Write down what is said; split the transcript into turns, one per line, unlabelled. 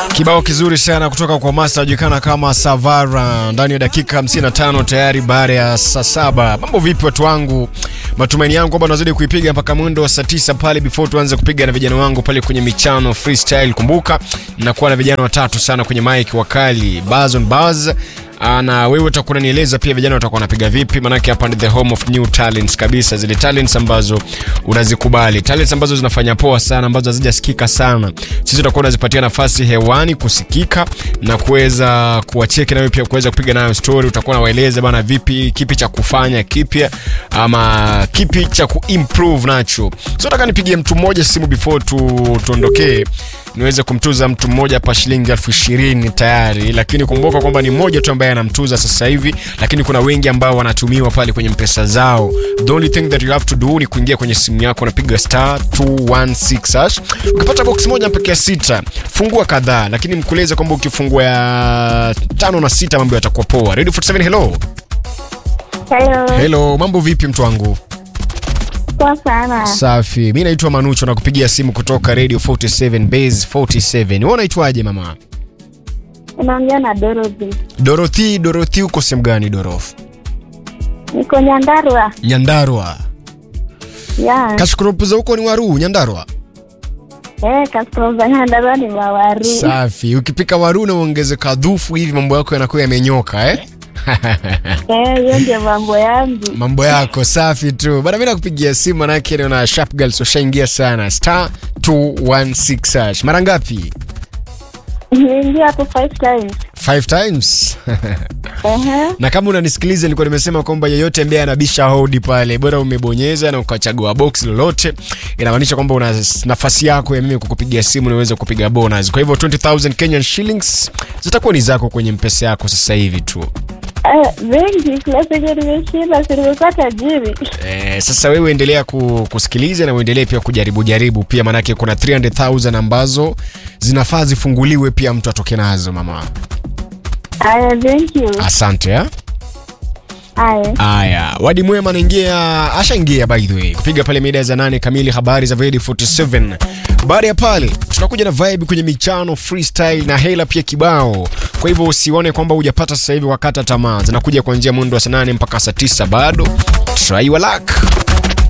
Kibao kizuri sana kutoka kwa Master ajulikana kama Savara ndani ya dakika 55 tayari baada ya saa saba. Mambo vipi watu wangu? Matumaini yangu kwamba unazidi kuipiga mpaka mwendo wa saa tisa pale before tuanze kupiga na vijana wangu pale kwenye michano freestyle. Kumbuka nakuwa na vijana watatu sana kwenye mic wakali Buzz on Buzz na wewe utakuwa unanieleza pia vijana watakuwa wanapiga vipi, manake hapa ni the home of new talents kabisa, zile talents ambazo unazikubali, talents ambazo zinafanya poa sana, ambazo hazijasikika sana. Sisi tutakuwa tunazipatia nafasi hewani kusikika na kuweza kuwacheki na wewe pia kuweza kupiga nayo story. Utakuwa unawaeleza bana, vipi, kipi cha kufanya kipya, ama kipi cha kuimprove nacho. So nataka nipigie mtu mmoja simu before tu tuondokee niweze kumtuza mtu mmoja hapa shilingi elfu ishirini tayari, lakini kumbuka kwamba ni mmoja tu ambaye anamtuza sasa hivi, lakini kuna wengi ambao wanatumiwa pale kwenye mpesa zao. The only thing that you have to do ni kuingia kwenye simu yako, unapiga star 216 hash. Ukipata box moja mpaka ya sita, fungua kadhaa, lakini mkueleze kwamba ukifungua ya tano na sita mambo yatakuwa poa. Ready 47, hello
Hello.
hello, mambo vipi mtu wangu?
Poa sana.
Safi, mi naitwa Manucho na kupigia simu kutoka Radio 47 Base 47. Wewe unaitwaje mama?
Unaongea na Dorothy.
Dorothy, Dorothy uko sehemu gani Doroth?
Niko Nyandarua.
Nyandarua.
Ya.
Kashkurupuza huko ni waru Nyandarua.
Eh, Castro za Nyandarua ni mawaru.
Safi. Ukipika waru na uongeze kadhufu hivi mambo yako yanakuwa yamenyoka eh?
Eh, hiyo ndio mambo yangu.
mambo yako safi tu bana, mimi nakupigia simu manake naona sharp girls washaingia sana star 216 hash. Mara ngapi?
Nimeingia hapo five times.
Five times.
Ehe.
na kama unanisikiliza nilikuwa nimesema kwamba yeyote ambaye anabisha hodi pale bora umebonyeza na ukachagua box lolote inamaanisha kwamba una nafasi yako ya mimi kukupigia simu niweze kupiga bonus kwa hivyo 20000 Kenyan shillings zitakuwa ni zako kwenye mpesa yako sasa hivi tu
Eh, wengi kila siku nimeshinda, si nimekuwa tajiri.
Eh, sasa wewe endelea ku, kusikiliza na uendelee pia kujaribu jaribu pia manake kuna 300000 ambazo zinafaa zifunguliwe pia mtu atoke nazo mama
Aya, thank you.
asante ha?
Aya.
Aya, wadi mwema anaingia, ashaingia by the way, kupiga pale mida za nane kamili, habari za Vedi 47. Baada ya pale tunakuja na vibe kwenye michano freestyle na hela pia kibao. Kwa hivyo usione kwamba hujapata sasa hivi wakata tamaa, zinakuja kuanzia mwendo wa saa nane mpaka saa tisa bado. Try your luck.